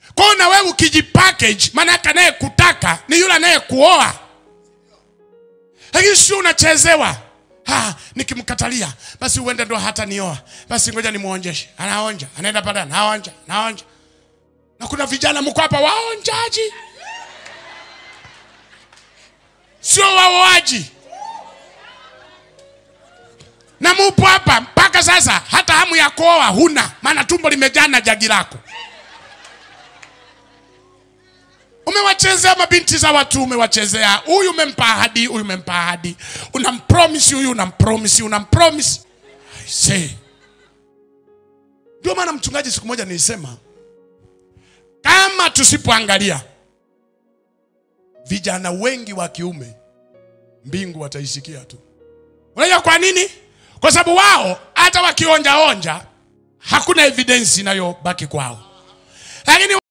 kwao na wewe ukijipackage maanake anayekutaka ni yule anayekuoa lakini sio unachezewa ha, nikimkatalia basi uende ndo hata nioa basi ngoja nimwonjeshe anaonja anaenda pale anaonja anaonja na kuna vijana mko hapa waonjaji sio waoaji na mupo hapa mpaka sasa hata hamu ya kuoa huna maana tumbo limejaa na jagi lako umewachezea mabinti za watu umewachezea huyu umempa ahadi huyu umempa ahadi unampromisi huyu unampromisi unampromisi I say. ndio maana mchungaji siku moja nilisema kama tusipoangalia vijana wengi wa kiume mbingu wataisikia tu unajua kwa nini kwa sababu wao hata wakionjaonja hakuna evidensi inayobaki kwao lakini